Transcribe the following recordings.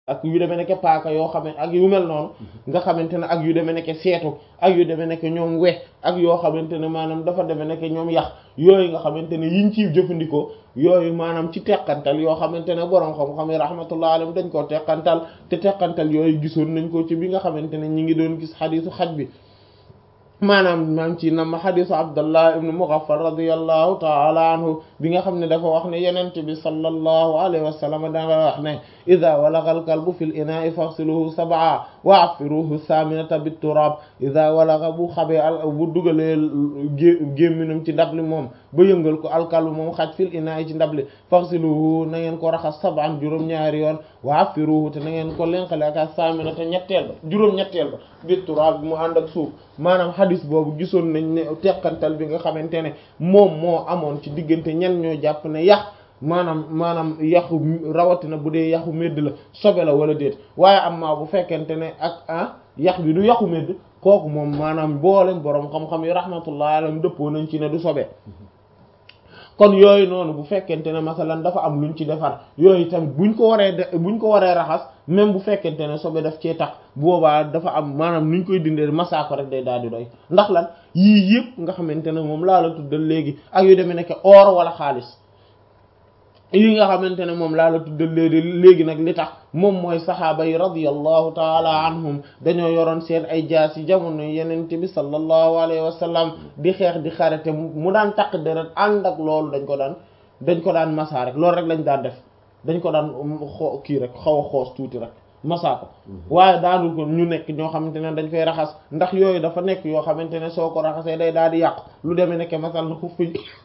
ak yu demee nekk paaka yoo xam ne ak yu mel noonu nga xamante ne ak yu demee nekk seetu ak yu demee nekk ñoom we ak yoo xamante ne maanaam dafa demee nekk ñoom yax yooyu nga xamante ne yiñ ciy jëfandikoo yooyu maanaam ci teqantal yoo xamante ne borom xam-xam yi rahmatullah alayhim dañ koo teqantal te teqantal yooyu gisoon nañ ko ci bi nga xamante ne ñi ngi doon gis xadiisu xaj bi maanaam maam ci nam xadisu abdullah ibnu mughaffal radiallahu taala anhu bi nga xam ne dafa wax ne yenent bi sallallahu alayhi wa sallam danga wax ne ida walagha al kalbu fi l inaai faghsiluhu sab'a wa affiruhu saminata bit turab ida walagha bu xabee al bu dugalee gémminam ci ndab li moom ba yëngal ko alkalbu moom xaj fil inaai ci ndab li faghsiluhu na ngeen ko raxas sab'an juróom-ñaari yoon wa affiruhu te na ngeen ko lenqale ak saminata ñetteel ba juróom-ñetteel ba bit turab bi mu ànd ak suuf maanaam xadis boobu gisoon nañ ne teqantal bi nga xamante ne moom moo amoon ci diggante ñan ñoo jàpp ne yax maanaam maanaam yaxu rawatina bu dee yaxu medd la sobe la wala déet waaye am maa bu fekkente ne ak ah yax bi du yaxu medd kooku moom maanaam boolem boroom xam-xam yi rahmatullah alayhim dëppoo nañ ci ne du sobe kon yooyu noonu bu fekkente ne masalan dafa am luñ ci defar yooyu tamit buñ ko waree de buñ ko waree raxas même bu fekkente ne sobe daf cee tax boobaa dafa am maanaam nuñ koy dindee masaa ko rek day daal di doy ndax lan yii yëpp nga xamante ne moom laa la tuddal léegi ak yu demee nekk or wala xaalis yi nga xamante ne moom laa la tuddal léegi léegi nag li tax moom mooy saxaaba yi radiyallahu taala anhum dañoo yoroon seen ay jaas yi jamono yenente bi sallallahu alayhi wa sallam di xeex di xarete mu daan taq deret ànd ak loolu dañ ko daan dañ ko daan masaa rek loolu rek lañ daan def dañ ko daan xoo kii rek xaw a xoos tuuti rek masaa ko waaye daanul ko ñu nekk ñoo xamante ne dañ fay raxas ndax yooyu dafa nekk yoo xamante ne soo ko raxasee day daal di yàqu lu demee nekke masal na xuf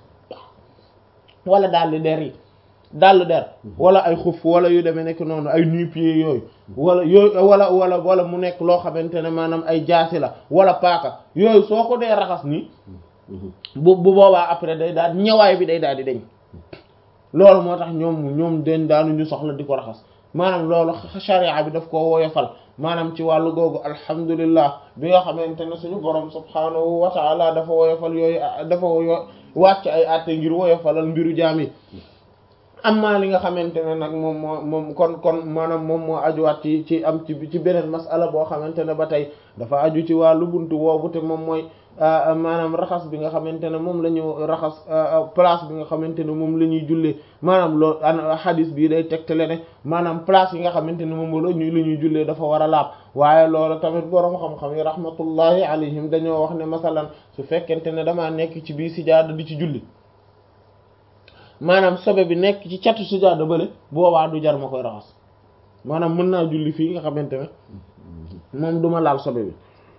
wala daal di der yi dàll der wala ay xuf wala yu demee nekk noonu ay nu-pieds yooyu wala yooyu wala wala wala mu nekk loo xamante ne maanaam ay jaasi la wala paaka yooyu soo ko dee raxas nii bu bu boobaa après day daal ñëwaay bi day daal di deñ loolu moo tax ñoom ñoom den daanuñu soxla di ko raxas maanaam loolu sharia bi daf koo woyofal maanaam ci wàllu googu alhamdulillah bi nga xamante ne suñu borom subhaanahu wa taala dafa woyofal yooyu dafa wàcc ay àtte ngir woyofalal mbiru jaam yi amma li nga xamante ne nag moom moo moom kon kon maanaam moom moo ajuwaat ci ci am ci ci beneen masala boo xamante ne ba tey dafa aju ci wàllu buntu woobu te moom mooy maanaam raxas bi nga xamante ne moom la ñu raxas place bi nga xamante ne moom la ñuy jullee maanaam loolu an hadis bii day tegtale ne maanaam place yi nga xamante ne moom la ñuy la ñuy jullee dafa war a laab waaye loolu tamit boroom xam-xam yi rahmatullahi alayhim dañoo wax ne masalan su fekkente ne damaa nekk ci bii sijaada di ci julli maanaam sobe bi nekk ci catu sijaada bële boobaa du jar ma koy raxas maanaam mën naa julli fii nga xamante ne moom duma laal sobe bi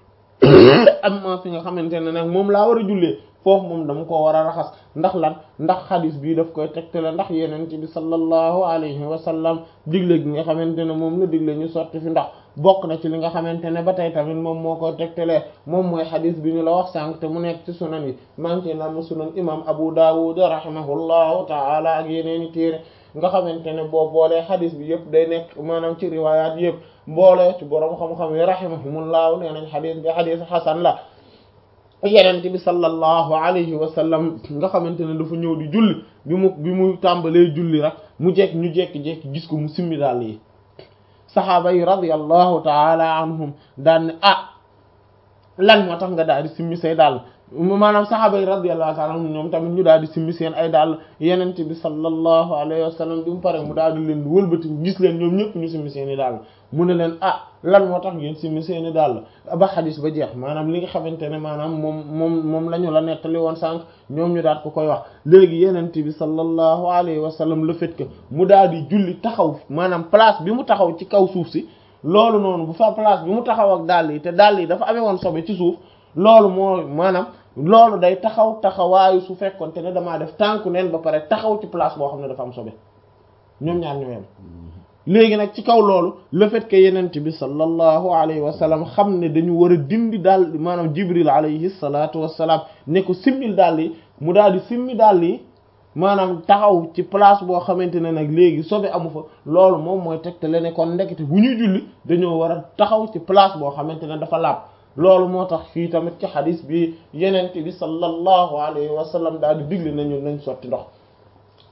am ma fi nga xamante ne nag moom laa war a jullee foofu moom dama ko war a raxas ndax lan ndax xadis bii daf koy tegtale ndax yeneen ci bi sallallahu alayhi wa sallam digle gi nga xamante ne moom la digle ñu sotti fi ndax bokk na ci li nga xamante ne ba tey tamit moom moo koy tegtalee moom mooy xadis bi ñu la wax sànq te mu nekk ci sunan yi maa ngi ci nam sunan imam Abu Dawud rahimahullahu taala ak yeneeni téere nga xamante ne boo boolee xadis bi yëpp day nekk maanaam ci riwaayaat yëpp boolee ci boroom xam-xam yi rahimahumullahu nee nañ xadis bi xadis xasan la yenent bi sallallahu alayhi wa sallam nga xamante ne dafa ñëw di julli bi mu bi mu tàmbalee julli rek mu jekk ñu jekki-jekki gis ko mu simmi daal yi saxaaba yi radiyallahu taala anhum daan ne ah lan moo tax nga daal di simmi say daal maanaam saxaaba yi radiyallahu taala anhum ñoom tamit ñu daal di simmi seen ay daal yenent bi sallallahu alayhi wa sallam bi mu pare mu daal di leen wëlbati gis leen ñoom ñëpp ñu simmi seen i daal mu ne leen ah lan moo tax ngeen simmi seeni daal ba xadis ba jeex maanaam li nga xamante ne maanaam moom moom moom la ñu la nettali woon sànq ñoom ñu daal ko koy wax léegi yenent bi sallallahu alayhi wa sallam le fait que mu daal di julli taxaw maanaam place bi mu taxaw ci kaw suuf si loolu noonu bu fa place bi mu taxaw ak dàll yi te dàll yi dafa amee woon sobe ci suuf loolu moo maanaam loolu day taxaw taxawaayu su fekkonte ne damaa def tànku neen ba pare taxaw ci place boo xam ne dafa am sobe ñoom ñaar ñoo yem léegi nag ci kaw loolu le fait que yenent bi sallallahu alayhi wa sallam xam ne dañu war a dindi daal maanaam jibril alayhi salatu wassalam ne ko simmil daal yi mu daal di simmi daal yi maanaam taxaw ci place boo xamante ne nag léegi sobe amu fa loolu moom mooy tegtale ne kon ndekete bu ñuy julli dañoo war a taxaw ci place boo xamante ne dafa laab loolu moo tax fii tamit ci xadis bi yenent bi sallallahu alayhi wa sallam daal di digle nañu nañ sotti ndox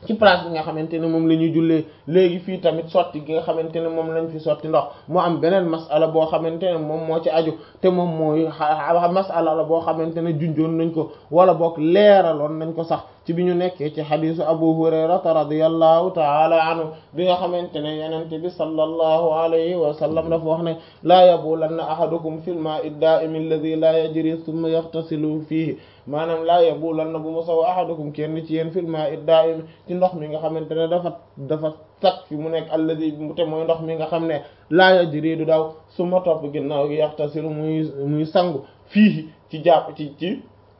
ci place bi nga xamante ne moom la ñuy jullee léegi fii tamit sotti gi nga xamante ne moom lañ fi sotti ndox mu am beneen masala boo xamante ne moom moo ci aju te moom mooy masala la boo xamante ne junjoon nañ ko wala boog leeraloon nañ ko sax ci bi ñu nekkee ci xadisu abu hurayrata radiyallahu taala anhu bi nga xamante ne yenente bi sallallahu alayhi wa sallam dafa wax ne laa yabulanna ahadukum fil ma'i da'im alladhi la yajri thumma yaghtasilu fihi maanaam laa yabulanna bu mu saw ahadukum kenn ci yéen fil ma'i da'im ci ndox mi nga xamante ne dafa dafa sat fi mu nekk alladhi te mooy ndox mi nga xam ne laa yajri du daw su ma topp ginnaaw gi yaghtasilu muy muy sangu fii ci jàpp ci ci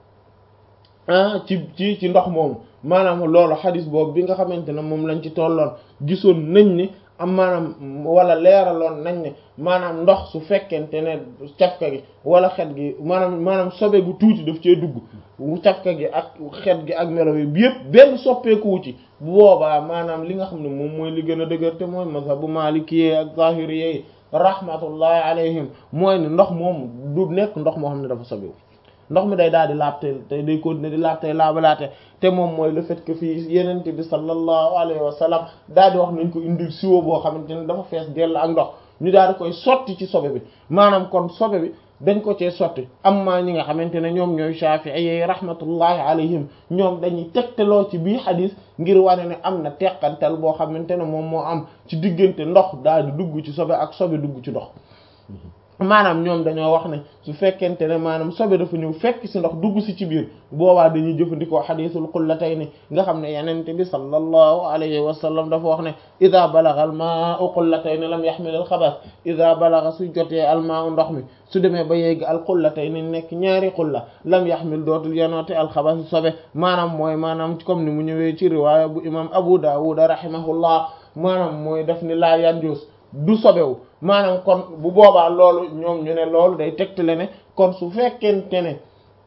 ah ci ci ci ndox moomu maanaam loolu xadis boobu bi nga xamante ne moom lañ ci tolloon gisoon nañ ni am maanaam wala leeraloon nañ ne maanaam ndox su fekkente ne cafka gi wala xet gi maanaam maanaam sobe gu tuuti daf cee dugg cafka gi ak xet gi ak melo yi yëpp benn soppeeku ci bu boobaa maanaam li nga xam ne moom mooy li gën a dëgër te mooy mazhabu maalikiyee ak zahiriyee rahmatullahi alayhim mooy ne ndox moom du nekk ndox moo xam ne dafa sobewu ndox mi day daal di laab te te day continuer di laab tey laabalaate te moom mooy le fait que fii yenente bi sallallahu alayhi wa sallam daal di wax nañ ko indil siwo boo xamante ne dafa fees dell ak ndox ñu daal di koy sotti ci sobe bi maanaam kon sobe bi dañ ko cee sotti amma ñi nga xamante ne ñoom ñooy shafi'i rahmatullahi alayhim ñoom dañuy tegtaloo ci bii xadis ngir wane ne am na teqantal boo xamante ne moom moo am ci diggante ndox daal di dugg ci sobe ak sobe dugg ci ndox maanaam ñoom dañoo wax ne su fekkente ne maanaam sobe dafa ñëw fekk ci ndox dugg si ci biir boobaa dañuy jëfandikoo xadiisul qullatayni nga xam ne yenente bi sallallahu alayhi wa sallam dafa wax ne ida balagha al ma'u qullatayni lam yahmil al xabath ida balagha su jotee al ma'u ndox mi su demee ba yegg al qullatayni nekk ñaari qulla lam yahmil dootul yanoote al xabath sobe maanaam mooy maanaam comme ni mu ñëwee ci riwaaya bu imam abu dawud rahimahullah maanaam mooy def ni laa yanjus du sobewu maanaam kon bu boobaa loolu ñoom ñu ne loolu day tegtale ne kon su fekkente ne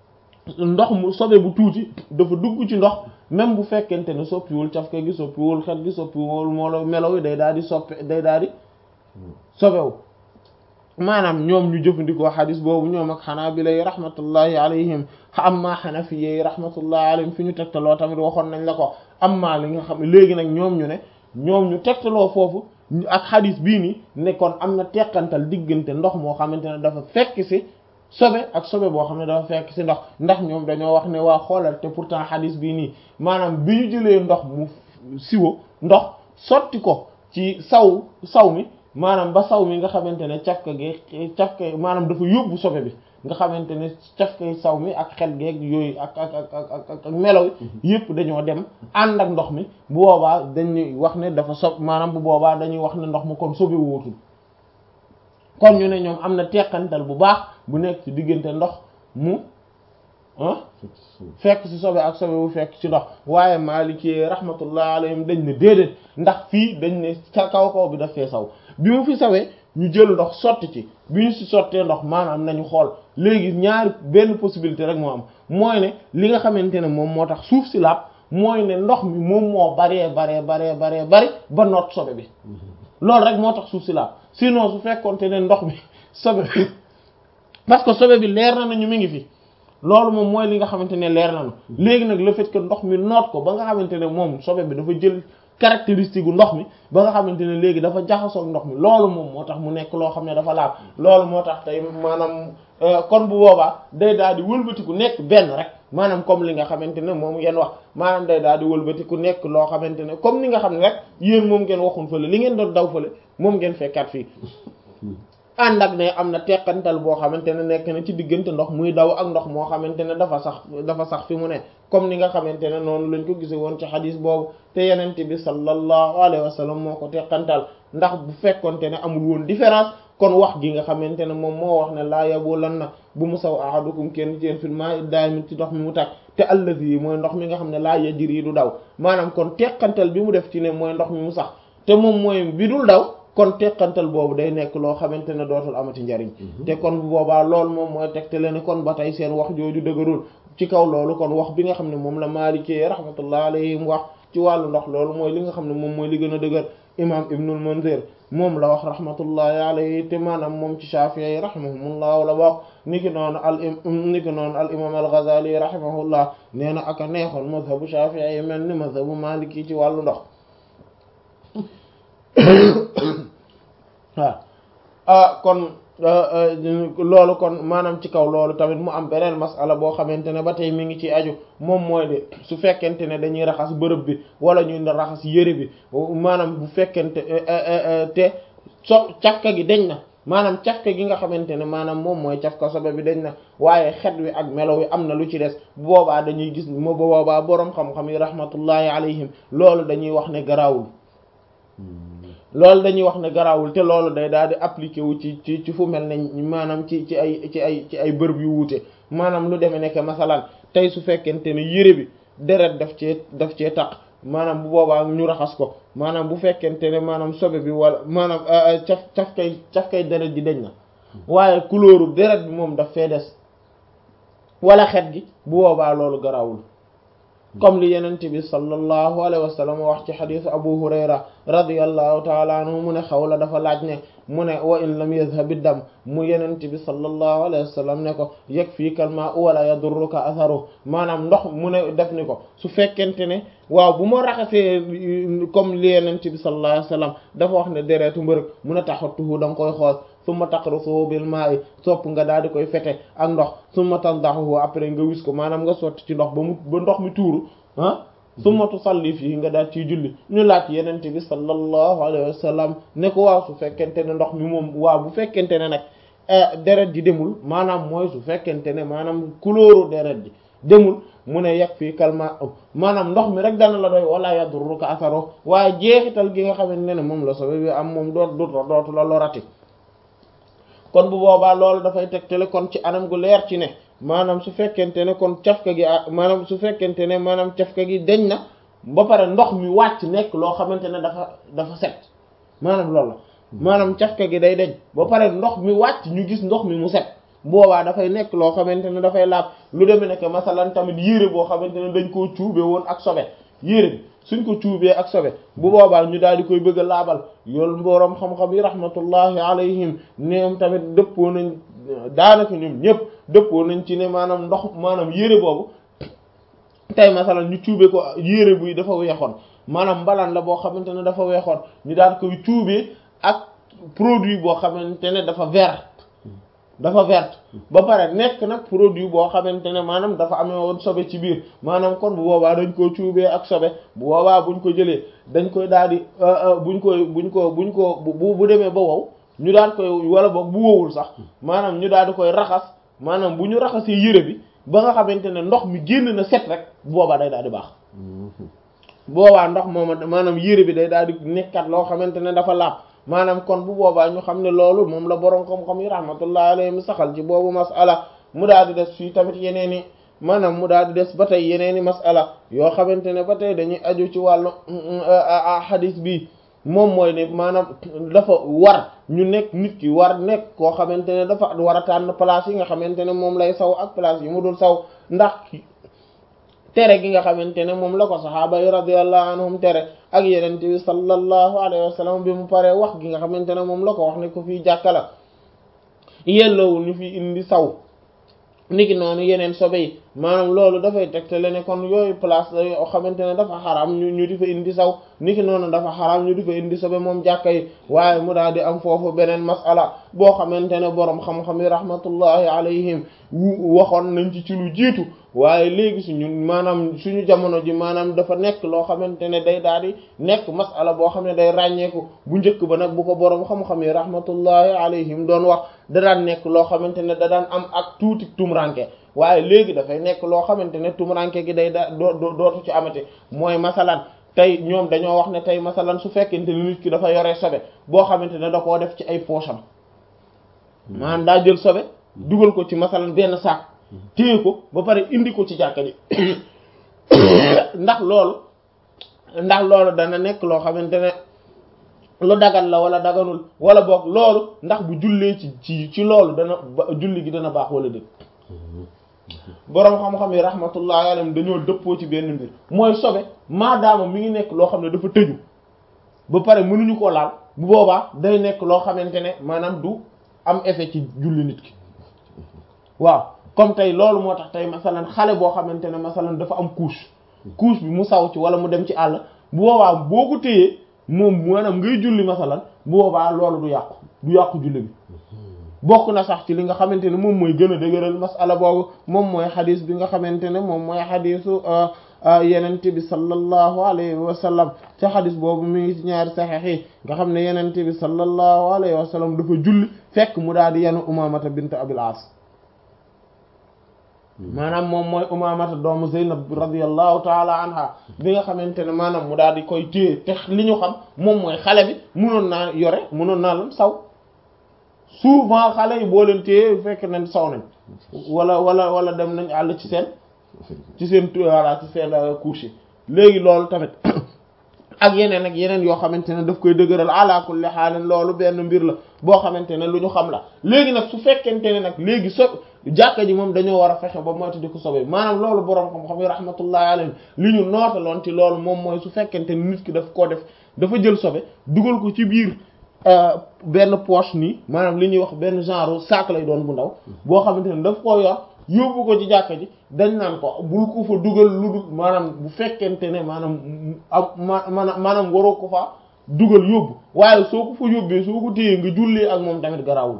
ndox mu sobe bu tuuti dafa dugg ci ndox même bu fekkente ne soppiwul cafka gi soppiwul xet gi soppiwul moo melo yi day daal di soppi day daal di sobewu maanaam ñoom ñu jëfandikoo xadis boobu ñoom ak xanaabila yi rahmatullahi alayhim amma xanafiya yi rahmatullahi alayhim fi ñu tegtaloo tamit waxoon nañ la ko amma li nga xam léegi nag ñoom ñu ne ñoom ñu tegtaloo foofu ak xadis bii nii ne kon am na teqantal diggante ndox moo xamante ne dafa fekk ci sobe ak sobe boo xam ne dafa fekk ci ndox ndax ñoom dañoo wax ne waa xoolal te pourtant xadis bii nii maanaam bi ñu jëlee ndox mu siwo ndox sotti ko ci saw saw mi maanaam ba saw mi nga xamante ne cafka gi cafka maanaam dafa yóbbu sobe bi nga xamante ne cafka saw mi ak xel geeg yooyu ak ak ak ak ak melaw yëpp dañoo dem ànd ak ndox mi bu boobaa dañuy wax ne dafa sob maanaam bu boobaa dañuy wax ne ndox mi kon sobe wóotul kon ñu ne ñoom am na teqantal bu baax bu nekk ci diggante ndox mu ah fekk ci sobe ak sobe bu fekk ci ndox waaye Maliki rahmatullah alayhim dañ ne déedéet ndax fii dañ ne ca kaw kaw bi daf fee saw bi mu fi sawee ñu jël ndox sotti ci bi ñu ci sottee ndox maanaam nañu xool léegi ñaari benn possibilité rek moo am mooy ne li nga xamante ne moom moo tax suuf si laab mooy ne ndox mi moom moo baree baree baree baree bari ba noot sobe bi loolu rek moo tax suuf si laab sinon su fekkonte ne ndox mi sobe bi parce que sobe bi leer na nañu mi ngi fi loolu moom mooy li nga xamante ne leer nañu léegi nag le fait que ndox mi noot ko ba nga xamante ne moom sobe bi dafa jël caractéristique gu ndox mi ba nga xamante ne léegi dafa jaxasoo ndox mi loolu moom moo tax mu nekk loo xam ne dafa laab loolu moo tax tey maanaam kon bu boobaa day daal di wëlbatiku nekk benn rek maanaam comme li nga xamante ne moom ngeen wax maanaam day daal di wëlbatiku nekk loo xamante ne comme ni nga xam ne rek yéen moom ngeen waxun fële li ngeen doon daw fële moom ngeen fekkaat fii ànd ak ne am na teqantal boo xamante ne nekk na ci diggante ndox muy daw ak ndox moo xamante ne dafa sax dafa sax fi mu ne comme ni nga xamante ne noonu lañ ko gise woon ci xadis boobu te yenente bi sallallahu alayhi wa sallam moo ko teqantal ndax bu fekkonte ne amul woon différence kon wax gi nga xamante ne moom moo wax ne laa yabulan na bu mu saw ahadukum kenn ci yéen fil ma'i daayimin ci ndox mi mu tàkk te allazi mooy ndox mi nga xam ne laa yajri du daw maanaam kon teqantal bi mu def ci ne mooy ndox mi mu sax te moom mooy bi dul daw kon teqantal boobu day nekk loo xamante ne dootul amati njariñ te kon bu boobaa loolu moom mooy tegtale ne kon ba tey seen wax jooju dëgërul ci kaw loolu kon wax bi nga xam ne moom la Maalikee rahmatullah alayhim wax ci wàllu ndox loolu mooy li nga xam ne moom mooy li gën a dëgër imam ibnul munzir moom la wax rahmatullahi alayhi te maanaam moom ci shafi'i yi rahimahumullah la bokk niki noonu al niki noonu al imam al ghazali rahimahullah nee na aka neexoon mazhabu shafi'i yi mel ni mazhabu maliki ci wàllu ndox waaw ah kon loolu kon maanaam ci kaw loolu tamit mu am beneen masala boo xamante ne ba tey mi ngi ci aju moom mooy de su fekkente ne dañuy raxas bërëb bi wala ñuy raxas yëre bi maanaam bu fekkente te so cafka gi dañ na maanaam cafka gi nga xamante ne maanaam moom mooy cafka sobe bi dañ na waaye xet wi ak melo wi am na lu ci des bu boobaa dañuy gis mo bu boobaa boroom xam-xam yi rahmatullahi alayhim loolu dañuy wax ne garaawul loolu dañuy wax ne garaawul te loolu day daal di appliqué wu ci ci ci fu mel ne maanaam ci ci ay ci ay ci ay bërëb yu wuute maanaam lu demee nekk masalan tey su fekkente ne yére bi deret daf cee daf cee taq maanaam bu boobaa ñu raxas ko maanaam bu fekkente ne maanaam sobe bi wala maanaam caf caf kay caf kay deret ji dañ na waaye couleur deret bi moom daf fee des wala xet gi bu boobaa loolu garaawul comme li yenent bi sallallahu alayhi wa sallam wax ci xadisu abu hurayra radiyallahu taala anhu mu ne xawla dafa laaj ne mu ne wa in lam yadhhabi dam mu yenent bi sallallahu alayhi wa sallam ne ko yakfika al-ma'u wala yadurruka atharu maanaam ndox mu ne def ni ko su fekkente ne waaw bu ma raxasee comme li yenent bi sallallahu alayhi wa sallam dafa wax ne deretu mbërëg mu ne taxatuhu da nga koy xool summa taqrusuhu bil ma'i sopp nga daal di koy fete ak ndox summa tandahu après nga wis ko maanaam nga sotti ci ndox ba mu ba ndox mi tuuru ah summa tusalli fii nga daal ciy julli ñu laaj yenente bi sallallahu alayhi wa sallam ne ko waaw su fekkente ne ndox mi moom waaw bu fekkente ne nag deret ji demul maanaam mooy su fekkente ne maanaam couleur deret ji demul mu ne yegg fii kalma maanaam ndox mi rek dana la doy wala yadurruka asaro waaye jeexital gi nga xamante ne moom la sobe bi am moom doot dut dootu la lorati kon bu boobaa loolu dafay tegtale kon ci anam gu leer ci ne maanaam su fekkente ne kon cafka gi ah maanaam su fekkente ne maanaam cafka gi deñ na ba pare ndox mi wàcc nekk loo xamante ne dafa dafa set maanaam loolu la maanaam cafka gi day deñ ba pare ndox mi wàcc ñu gis ndox mi mu set boobaa dafay nekk loo xamante ne dafay laab lu demee nekk masalan tamit yére boo xamante ne dañ koo cuube woon ak sobe yére bi suñ ko cuubee ak sobe bu boobaa ñu daal di koy bëgg a laabal yoolu mboroom xam-xam yi rahmatullahi alayhim ñoom tamit dëppoo nañ daanaka ñoom ñëpp dëppoo nañ ci ne maanaam ndox maanaam yére boobu tey masalan ñu cuubee ko yére buy dafa weexoon maanaam mbalaan la boo xamante ne dafa weexoon ñu daal koy cuubee ak produit boo xamante ne dafa vert dafa vert ba pare nekk nag produit boo xamante ne maanaam dafa amee woon sobe ci biir maanaam kon bu boobaa dañ koo cuubee ak sobe bu boobaa buñ ko jëlee dañ koy daal di buñ koy buñ ko buñ ko bu bu demee ba wow ñu daal koy wala boog bu wowul sax maanaam ñu daal di koy raxas maanaam bu ñu raxasee yére bi ba nga xamante ne ndox mi génn na set rek bu boobaa day daal di baax boobaa ndox mooma maanaam yére bi day daal di nekkat loo xamante ne dafa laab maanaam kon bu boobaa ñu xam ne loolu moom la boroom xam-xam yi rahmatullah alayhim saxal ci boobu masala mu daal di des fii tamit yeneen i maanaam mu daal di des ba tey yeneen i masala yoo xamante ne ba tey dañuy aju ci wàllu hadis bi moom mooy ne maanaam dafa war ñu nekk nit ki war nekk koo xamante ne dafa war a tànn place yi nga xamante ne moom lay saw ak place yi mu dul saw ndax tere gi nga xamante ne moom la ko saxaaba yi radiyallahu anhum tere ak yeneen bi sallallahu alayhi wa sallam bi mu paree wax gi nga xamante ne moom la ko wax ne ko fii jàkka la yelloowul ñu fi indi saw niki noonu yeneen sobe yi maanaam loolu dafay tegtale ne kon yooyu place la yoo xamante ne dafa xaram ñu ñu di fa indi saw niki noonu dafa xaram ñu di fa indi sobe moom jàkka yi waaye mu daal di am foofu beneen masala boo xamante ne boroom xam-xam yi rahmatullahi alayhim waxoon nañ ci ci lu jiitu waaye léegi suñu maanaam suñu jamono ji maanaam dafa nekk loo xamante ne day daal di nekk masala boo xam ne day ràññeeku bu njëkk ba nag bu ko boroom xam-xam yi rahmatullahi alayhim doon wax da daan nekk loo xamante ne da daan am ak tuuti tumranke waaye léegi dafay nekk loo xamante ne tumranke gi day da dootu ci amati mooy masalan tey ñoom dañoo wax ne tey masalan su fekkente ne nit ki dafa yore sobe boo xamante ne da koo def ci ay poosam maanaam daa jël sobe dugal ko ci masalan benn saak téye ko ba pare indi ko ci jàkka ji ndax loolu ndax loolu dana nekk loo xamante ne lu dagan la wala daganul wala boog loolu ndax bu jullee ci ci ci loolu dana julli gi dana baax wala dëgg boroom xam-xam yi rahmatullahi alayhim dañoo dëppoo ci benn mbir mooy sobe maadaama mi ngi nekk loo xam ne dafa tëju ba pare mënuñu koo laal bu boobaa day nekk loo xamante ne maanaam du am effet ci julli nit ki waaw comme tey loolu moo tax tey masalan xale boo xamante ne masalan dafa am couche couche bi mu saw ci wala mu dem ci àll bu boobaa boo ko téyee moom maanaam ngay julli masalan bu boobaa loolu du yàqu du yàqu julli bi bokk na sax ci li nga xamante ne moom mooy gën a dëgëral masala boobu moom mooy xadis bi nga xamante ne moom mooy xadisu yenente bi sallallahu alayhi wa sallam ci xadis boobu mi ngi ci ñaari saxiix yi nga xam ne yenente bi sallallahu alayhi wa sallam dafa julli fekk mu daal di yenu umamata bint abil as maanaam moom mooy umamata doomu zeynab radiallahu taala anha bi nga xamante ne maanaam mu daal di koy téye te li ñu xam moom mooy xale bi munoon naa yore munoon naa lam saw souvent xale yi boo leen téye fekk nañ saw nañ wala wala wala dem nañ àll ci seen ci seen voilà ci seen couche léegi loolu tamit ak yeneen ak yeneen yoo xamante ne daf koy dëgëral ala kulli xaalin loolu benn mbir la boo xamante ne lu ñu xam la léegi nag su fekkente ne nag léegi so jàkka ji moom dañoo war a fexe ba moytu di ko sobe maanaam loolu boroom xam-xam yi rahmatullahi alayhim li ñu nootaloon ci loolu moom mooy su fekkente ne nit ki daf koo def dafa jël sobe dugal ko ci biir benn poche nii maanaam li ñuy wax benn genre sac lay doon bu ndaw boo xamante ne daf koo yor yóbbu ko ci jàkka ji dañ naan ko bul ko fa dugal lu dul maanaam bu fekkente ne maanaam am ma maanaam waroo ko fa dugal yóbbu waaye soo ko fa yóbbee soo ko téyee nga jullee ak moom tamit garaawul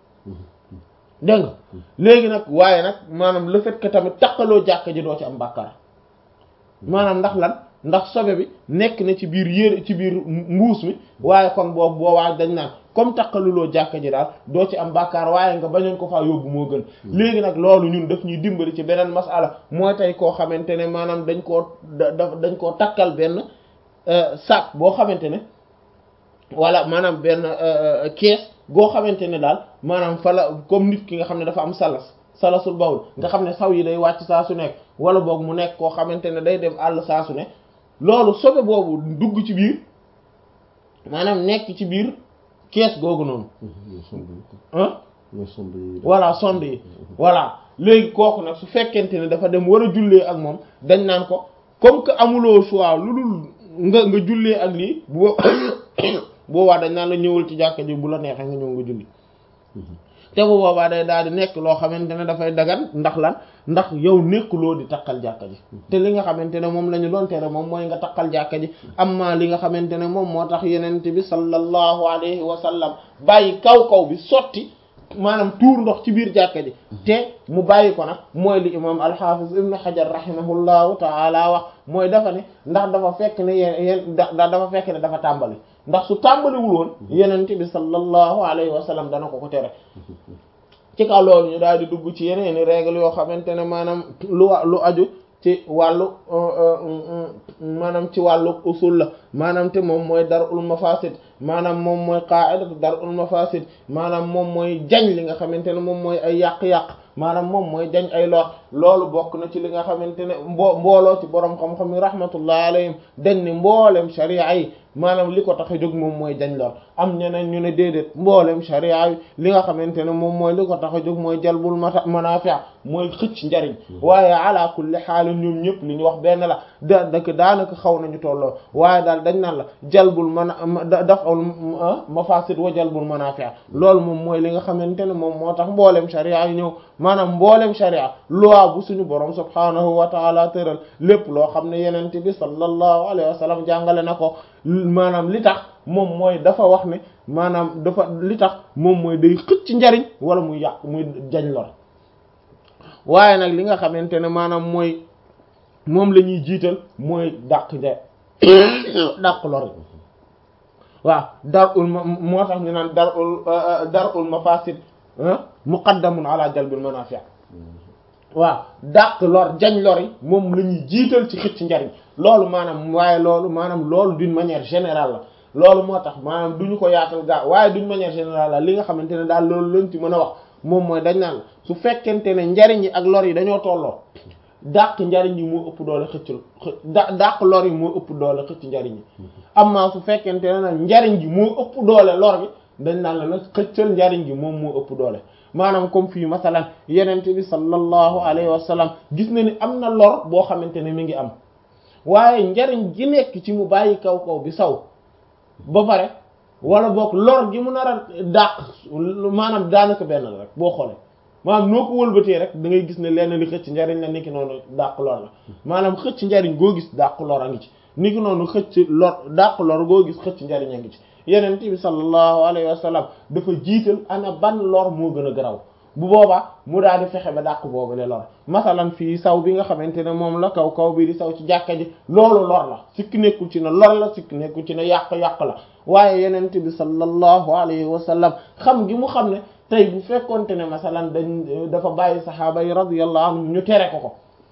dégg nga léegi nag waaye nag maanaam le fait que tamit takkaloo jàkka ji doo ci am bàkkaar maanaam ndax lan ndax sobe bi nekk na ci biir yére ci biir mbuus mi waaye kon boobu boobaa dañ naan comme takkaluloo jàkka ji daal doo ci am bàkkaar waaye nga bañoon ko faa yóbbu moo gën léegi nag loolu ñun daf ñuy dimbali ci beneen masala mooy tey koo xamante ne maanaam dañ koo da dañ koo takkal benn sac boo xamante ne wala maanaam benn kees goo xamante ne daal maanaam fa la comme nit ki nga xam ne dafa am salas salasul bawul nga xam ne saw yi day wàcc saa su nekk wala boog mu nekk koo xamante ne day dem àll saa su ne loolu sobe boobu dugg ci biir maanaam nekk ci biir kees googu noonu ah voilà sonde yi voilà léegi kooku nag su fekkente ne dafa dem war a jullee ak moom dañ naan ko comme que amuloo choix lu dul nga nga jullee ak lii bu boobaa dañ naan la ñëwal ci jàkka ji bu la neexee nga ñëw nga julli te bu boobaa day daal di nekk loo xamante ne dafay dagan ndax lan ndax yow nekkuloo di takkal jàkka ji te li nga xamante ne moom la ñu doon tere moom mooy nga takkal jàkka ji amma li nga xamante ne moom moo tax yenente bi sallallahu alayhi wa sallam bàyyi kaw kaw bi sotti maanaam tuur ndox ci biir jàkka ji te mu bàyyi ko nag mooy li imam alxafiz ibnu xajar rahimahullahu taala wax mooy dafa ne ndax dafa fekk ne yeen yeen da dafa fekk ne dafa tàmbali ndax su tàmbaliwul woon yenente bi sallallahu alayhi wa sallam dana ko ko tere ci kaw loolu ñu daal di dugg ci yeneeni règle yoo xamante ne maanaam lu wa lu aju ci wàllu maanaam ci wàllu usul la maanaam te moom mooy darul mafasid maanaam moom mooy qaidatu darul mafasid maanaam moom mooy jañ li nga xamante ne moom mooy ay yàq-yàq maanaam moom mooy jañ ay lor loolu bokk na ci li nga xamante ne mbo mbooloo ci borom xam-xam yi rahmatullah alayhim dañ ni mboolem sharia yi maanaam li ko tax a jóg moom mooy jañ lor am ñeneen ñu ne déedéet mboolem sharia yi li nga xamante ne moom mooy li ko tax a jóg mooy jalbul mata manafi' mooy xëcc njariñ waaye ala kulli xaal ñoom ñëpp li ñu wax benn la da dak daanaka xaw nañu tolloo waaye daal dañ naan la jalbul mana daf'ul mafasid wa jalbul manafi' loolu moom mooy li nga xamante ne moom moo tax mboolem sharia yi ñëw maanaam mboolem sharia loi bu suñu borom subhaanahu wa taala tëral lépp loo xam ne yenente bi sallallahu alayhi wa sallam jàngale na ko maanaam li tax moom mooy dafa wax ne maanaam dafa li tax moom mooy day xëcc njariñ wala muy yàq muy jañ lor waaye nag li nga xamante ne maanaam mooy moom la ñuy jiital mooy dàq nja dàq lor waaw darul ma moo tax ñu naan darul darul mafasid muqaddamun ala jalbil manafi' waaw dàq lor jañ lor yi moom la ñuy jiital ci xëcc njariñ loolu maanaam waaye loolu maanaam loolu d'une manière générale la loolu moo tax maanaam du ñu ko yaatal gaa waaye d'une manière générale la li nga xamante ne daal loolu lañ ci mën a wax moom mooy dañ naan su fekkente ne njariñ yi ak lor yi dañoo tolloo dàq njariñ yi moo ëpp doole xëcc da dàq lor yi moo ëpp doole xëcc njariñ yi amma su fekkente ne nag njariñ gi moo ëpp doole lor bi dañ naan la nag xëccal njariñ gi moom moo ëpp doole maanaam comme fii masalan yenente bi sallallahu alayhi wa sallam gis na ni am na lor boo xamante ne mi ngi am waaye njariñ gi nekk ci mu bàyyi kaw kaw bi saw ba pare wala boog lor gi mu nar a dàq maanaam daanaka benn la rek boo xoolee maanaam noo ko wëlbatee rek da ngay gis ne lenn li xëcc njariñ la niki noonu dàq lor la maanaam xëcc njariñ goo gis dàq lor a ngi ci niki noonu xëcc lor dàq lor goo gis xëcc njariñ a ngi ci yeneen bi sallallahu alayhi wa sallam dafa jiital ana ban lor moo gën a garaw bu boobaa mu daal di fexe ba dàq boobu le lor masalan fii saw bi nga xamante ne moom la kaw kaw bi di saw ci jàkka ji loolu lor la sikki nekkul ci ne lor la sikki nekkul ci ne yàq-yàq la waaye yeneen bi sallallahu alayhi wa sallam xam gi mu xam ne tey bu fekkonte ne masalan dañ dafa bàyyi saxaaba yi radiyallahu anhum ñu tere ko ko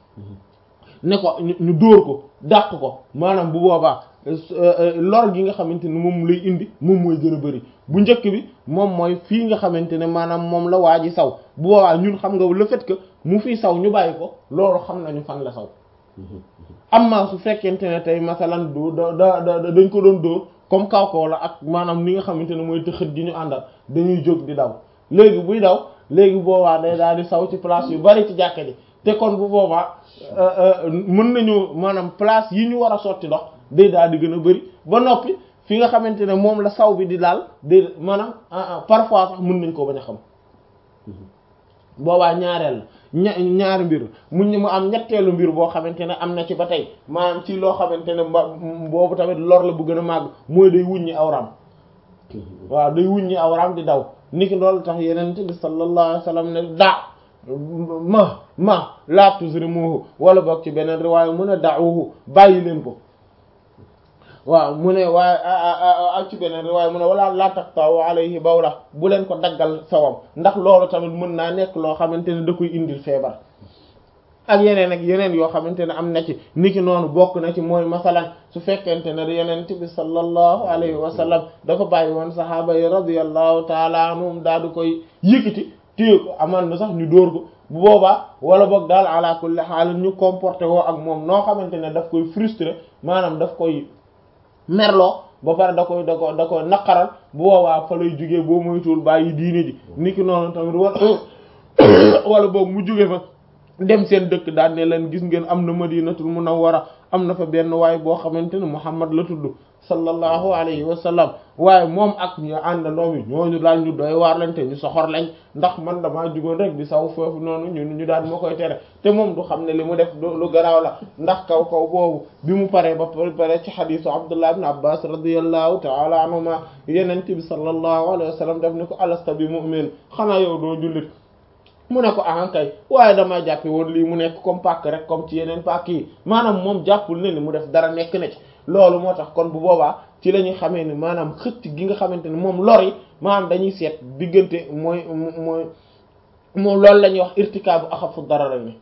ne ko ñu dóor ko dàq ko maanaam bu boobaa lor gi nga xamante ne moom lay indi moom mooy gën a bari bu njëkk bi moom mooy fii nga xamante ne maanaam moom la waa ji saw bu boobaa ñun xam nga le fait que mu fii saw ñu bàyyi ko loolu xam nañu fan la saw amma su fekkente ne tey masalan du da da dañ ko doon dóor comme kaw kaw la ak maanaam ni nga xamante ne mooy tëxët gi ñu àndal dañuy jóg di daw léegi buy daw léegi boobaa day daal di saw ci place yu bari ci jàkka ji te kon bu boobaa mën nañu maanaam place yi ñu war a sotti ndox day daal di gën a bari ba noppi fi nga xamante ne moom la saw bi di daal day maanaam parfois sax mën nañ ko bañ a xam boobaa ñaareel la ña ñaari mbir mu ñu mu am ñetteelu mbir boo xamante ne am na ci ba tey maanaam ci loo xamante ne mba boobu tamit lor la bu gën a màgg mooy day wuññi awram waaw day wuññi awram di daw niki loolu tax yeneen bi sallallahu alayhi wasallam ne daa ma ma la tuzrimuhu wala boog ci beneen riwaaya mu ne da'uhu bàyyi leen ko waaw mu ne waaye ak ci beneen riwaaya mu ne wala la taqta'u alayhi bawla bu leen ko daggal sawam ndax loolu tamit mën naa nekk loo xamante ne da koy indil feebar ak yeneen ak yeneen yoo xamante ne am na ci niki noonu bokk na ci mooy masalan su fekkente ne yeneen bi sallallahu alayhi wa sallam dafa bàyyi woon sahaaba yi radiyallahu taala anhum daal di koy yëkkati téye ko amaan na sax ñu dóor ko bu boobaa wala boog daal ala kulli haal ñu comporté woo ak moom noo xamante ne daf koy frustré maanaam daf koy merloo ba pare da koy da ko da koy naqaral bu boobaa fa lay jugee boo moytuwul bàyyi diine ji niki noonu tamit wala wala boog mu jugee fa dem seen dëkk daal ne leen gis ngeen am na madinatul munawwara am na fa benn waay boo xamante ne Muhammad la tudd sallallahu alayhi wa sallam waaye moom ak ñu àndandoo mi ñooñu daal ñu doy waar lañ te ñu soxor lañ ndax man damaa jugoon rek di saw foofu noonu ñun ñu daal ma koy tere te moom du xam ne li mu def lu garaaw la ndax kaw kaw boobu bi mu paree ba pare ci xadiisu Abdullah ibn Abbas radiyallahu ta'ala anhuma yenent bi sallallahu alayhi wa sallam def ni ko alasta bi mu'min xanaa yow doo jullit mu ne ko ahankay waaye damaa jàppe woon lii mu nekk comme pàkk rek comme ci yeneen pàkk yi maanaam moom jàppul ne ni mu def dara nekk na ci loolu moo tax kon bu boobaa ci la ñuy xamee ni maanaam xëcc gi nga xamante ne moom lor yi maanaam dañuy seet diggante mooy mooy moom loolu la ñuy wax irtikaabu axafu dararayni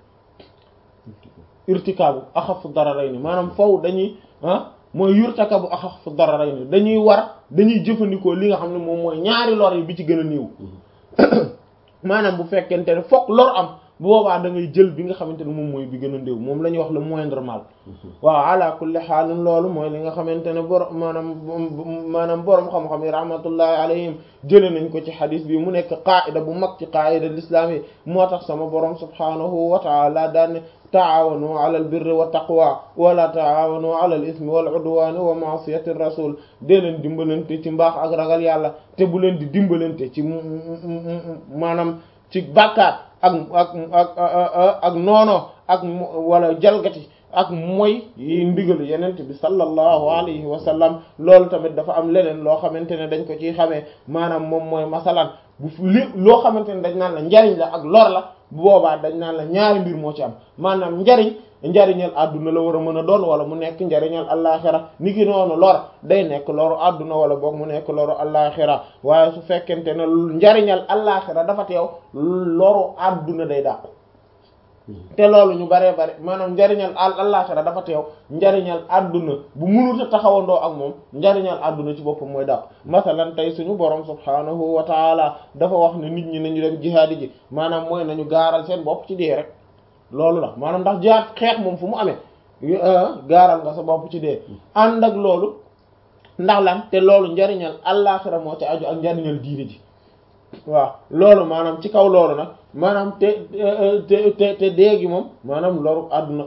irtikaabu axafu dararayni maanaam faw dañuy ah mooy yurtakabu axafu dararayni dañuy war dañuy jëfandikoo li nga xam ne moom mooy ñaari lor yi bi ci gën a néew maanaam bu fekkente ne fokk lor am bu boobaa da ngay jël bi nga xamante ne moom mooy bi gën a ndéw moom la ñuy wax le moindre mal waaw ala kulli xaalin loolu mooy li nga xamante ne borom maanaam maanaam borom xam-xam yi rahmatullahi alayhim jële nañ ko ci xadis bi mu nekk qaida bu mag ci qaida l'islam yi moo tax sama borom subhanahu wa taala daan ne taawanu ala al birri wa taqwa wala taawanu ala al ismi wal udwani wa ma'siyati rasul dee leen dimbalante ci mbaax ak ragal yàlla te bu leen di dimbalante ci maanaam ci bàkkaar ak ak ak ak noono ak wala jalgati ak mooy yi ndigal yenent bi sallallahu alayhi wa sallam loolu tamit dafa am leneen loo xamante ne dañ ko ciy xamee maanaam moom mooy masalan bu li loo xamante ne dañ naan la njariñ la ak lor la bu boobaa dañ naan la ñaari mbir moo ci am maanaam njariñ njariñal àdduna la war a mën a doon wala mu nekk njariñal allaaxira ni ki noonu lor day nekk loru àdduna wala boog mu nekk loru allaaxira waaye su fekkente ne njariñal allaaxira dafa teew loru àdduna day dàqu te loolu ñu baree bare maanaam njariñal allaaxira dafa teew njariñal àdduna bu mënut a taxawandoo ak moom njariñal àdduna ci boppam mooy dàqu masalan tey suñu borom subhaanahu wa taala dafa wax ne nit ñi nañu dem jihaadi ji maanaam mooy nañu gaaral seen bopp ci dee rek loolu la maanaam ndax jihaad xeex moom fu mu amee gaaral nga sa bopp ci dee ànd ak loolu ndax lan te loolu njariñal allaaxira moo ci aju ak njariñal diine ji waaw loolu maanaam ci kaw loolu nag maanaam te te te te dee gi moom maanaam loru àdduna